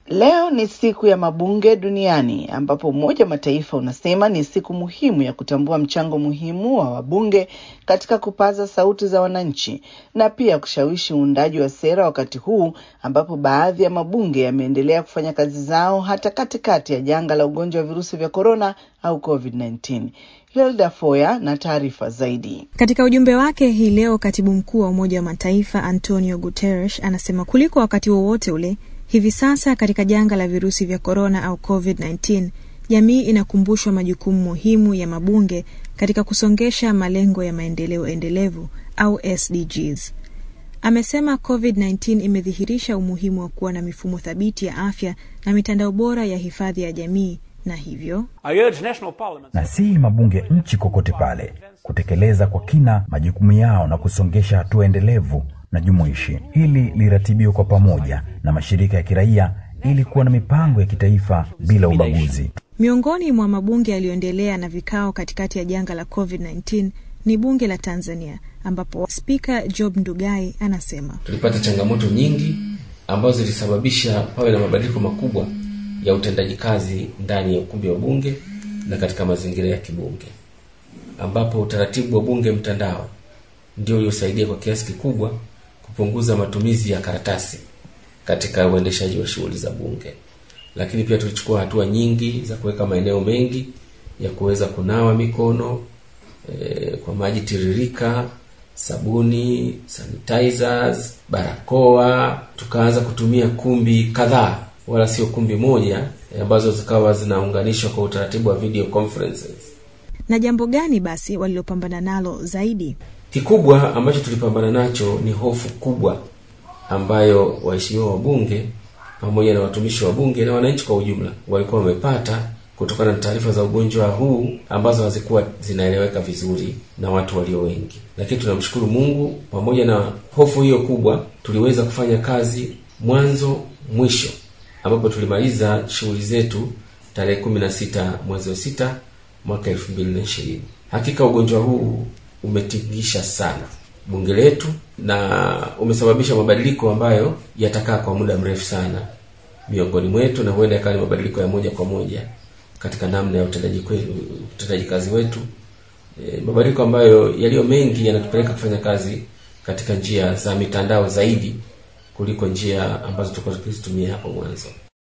Leo ni siku ya mabunge duniani ambapo Umoja wa Mataifa unasema ni siku muhimu ya kutambua mchango muhimu wa wabunge katika kupaza sauti za wananchi na pia kushawishi uundaji wa sera, wakati huu ambapo baadhi ya mabunge yameendelea kufanya kazi zao hata katikati ya janga la ugonjwa wa virusi vya korona au COVID-19. Hilda Foya na taarifa zaidi. Katika ujumbe wake hii leo, katibu mkuu wa Umoja wa Mataifa Antonio Guterres anasema kuliko wakati wowote ule hivi sasa katika janga la virusi vya korona au COVID-19, jamii inakumbushwa majukumu muhimu ya mabunge katika kusongesha malengo ya maendeleo endelevu au SDGs. Amesema COVID-19 imedhihirisha umuhimu wa kuwa na mifumo thabiti ya afya na mitandao bora ya hifadhi ya jamii na hivyo na si mabunge nchi kokote pale kutekeleza kwa kina majukumu yao na kusongesha hatua endelevu na jumuishi. Hili liratibiwe kwa pamoja na mashirika ya kiraia ili kuwa na mipango ya kitaifa bila ubaguzi. Miongoni mwa mabunge yaliyoendelea na vikao katikati ya janga la COVID-19 ni bunge la Tanzania ambapo Spika Job Ndugai anasema tulipata changamoto nyingi ambazo zilisababisha pawe na mabadiliko makubwa ya utendaji kazi ndani ya ukumbi wa bunge na katika mazingira ya kibunge, ambapo utaratibu wa bunge mtandao ndio uliosaidia kwa kiasi kikubwa kupunguza matumizi ya karatasi katika uendeshaji wa shughuli za bunge. Lakini pia tulichukua hatua nyingi za kuweka maeneo mengi ya kuweza kunawa mikono e, kwa maji tiririka, sabuni, sanitizers, barakoa. Tukaanza kutumia kumbi kadhaa wala sio kumbi moja ambazo zikawa zinaunganishwa kwa utaratibu wa video conferences. Na jambo gani basi walilopambana nalo zaidi? Kikubwa ambacho tulipambana nacho ni hofu kubwa ambayo waheshimiwa wabunge pamoja na watumishi wa bunge na wananchi kwa ujumla walikuwa wamepata kutokana na taarifa za ugonjwa huu ambazo hazikuwa zinaeleweka vizuri na watu walio wengi. Lakini tunamshukuru Mungu, pamoja na hofu hiyo kubwa, tuliweza kufanya kazi mwanzo mwisho ambapo tulimaliza shughuli zetu tarehe kumi na sita mwezi wa sita mwaka elfu mbili na ishirini. Hakika ugonjwa huu umetingisha sana bunge letu na umesababisha mabadiliko ambayo yatakaa kwa muda mrefu sana miongoni mwetu, na huenda yakawa ni mabadiliko ya moja kwa moja katika namna ya utendaji utendaji kazi wetu. E, mabadiliko ambayo yaliyo mengi yanatupeleka kufanya kazi katika njia za mitandao zaidi kuliko njia ambazo tulikuwa tukizitumia hapo mwanzo.